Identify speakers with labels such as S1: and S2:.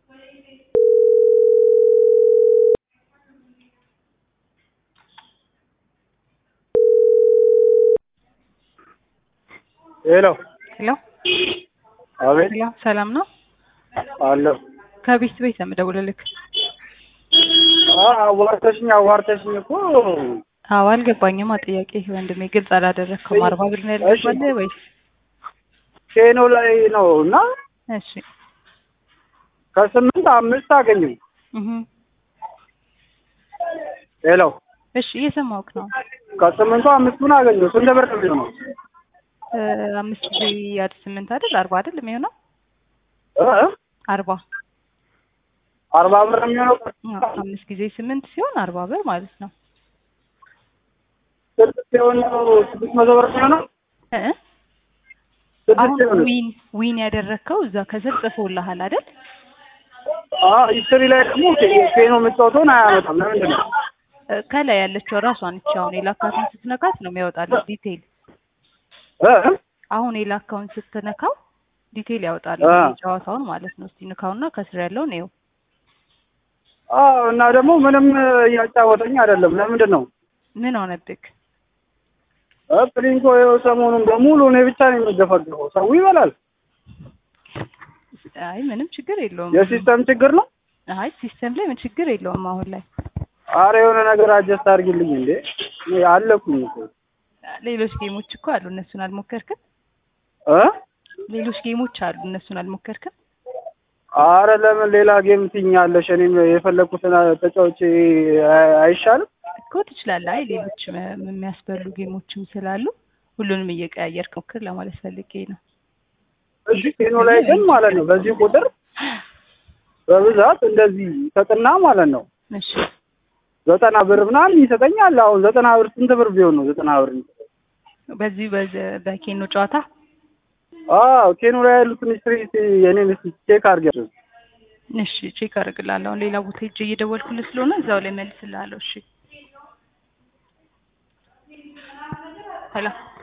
S1: ሄሎ
S2: ሄሎ
S1: አቤት
S2: ሄሎ፣ ሰላም ነው?
S1: አለሁ።
S2: ከቤት ቤት ነው የምደውልልክ።
S1: አ- አዋርተሽኝ አዋርተሽኝ እኮ
S2: አዎ አልገባኝም። ጥያቄ ወንድሜ ግልጽ አላደረግከውም። አርባ ብር ነው ያልገባልህ ወይስ?
S1: ኬኖ ላይ ነው እና
S2: እሺ
S1: ከስምንት አምስት አገኘሁ።
S2: እህ
S1: ሄሎ
S2: እሺ እየሰማሁህ ነው።
S1: ከስምንቱ አምስቱን አገኘሁ። ስንት ብር ነው የሚሆነው?
S2: እ አምስት ጊዜ ያድ ስምንት አይደል? አርባ አይደል የሚሆነው?
S1: እ?
S2: አርባ
S1: አርባ ብር ነው የሚሆነው።
S2: አዎ፣ አምስት ጊዜ ስምንት ሲሆን አርባ ብር ማለት ነው።
S1: ስድስት ሲሆን ነው ስድስት መቶ ብር የሚሆነው።
S2: እ
S1: ስድስት
S2: አሁን
S1: ሲሆን
S2: ዊን ዊን ያደረግከው እዛ ከስር ጽፎልሃል አይደል?
S1: አዎ ሂስትሪ ላይ ደግሞ ኬ- ኬኖ የምትጫወተውን አያመጣም። ለምንድን ነው?
S2: እ ከላይ ያለችው ራሷን እቺ አሁን የላካትን ስትነካት ነው የሚያወጣልህ ዲቴይል።
S1: እ?
S2: አሁን የላካውን ስትነካው ዲቴይል ያወጣል
S1: አ።
S2: ጨዋታውን ማለት ነው። እስቲ ንካውና ከስር ያለውን ይኸው።
S1: አዎ እና ደግሞ ምንም እያጫወተኝ አይደለም። ለምንድን ነው?
S2: ምን ሆነብክ?
S1: እ ፕሊንኮ ይኸው ሰሞኑን በሙሉ እኔ ብቻ ነው የሚገፈገፈው። ሰው ይበላል።
S2: አይ ምንም ችግር የለውም።
S1: የሲስተም ችግር ነው።
S2: አይ ሲስተም ላይ ምን ችግር የለውም አሁን ላይ።
S1: አረ የሆነ ነገር አጀስት አድርጊልኝ እንዴ! እኔ አለኩኝ እኮ
S2: ሌሎች ጌሞች እኮ አሉ፣ እነሱን አልሞከርክም?
S1: እ
S2: ሌሎች ጌሞች አሉ፣ እነሱን አልሞከርክም?
S1: አረ ለምን ሌላ ጌም ትኛለሽ? እኔም የፈለኩትን ተጫውቼ አይ- አይሻልም?
S2: እኮ ትችላለህ። አይ ሌሎች መ- የሚያስበሉ ጌሞችም ስላሉ ሁሉንም እየቀያየርክ ሞክር ለማለት ፈልጌ ነው።
S1: እሺ ቴኖ ላይ ግን ማለት ነው በዚህ ቁጥር በብዛት እንደዚህ ሰጥና ማለት ነው
S2: እሺ
S1: ዘጠና ብር ምናምን ይሰጠኛል። አሁን ዘጠና ብር ስንት ብር ቢሆን ነው ዘጠና ብር?
S2: በዚህ በዘ- በኬኖ ጨዋታ
S1: አዎ ቴኖ ላይ ያሉትን ስትሪት የኔን እስኪ ቼክ አድርጊያቸው።
S2: እሺ ቼክ አደርግልሃለሁ። አሁን ሌላ ቦታ ሄጄ እየደወልኩልህ ስለሆነ እዛው ላይ መልስልሃለሁ። እሺ ሄሎ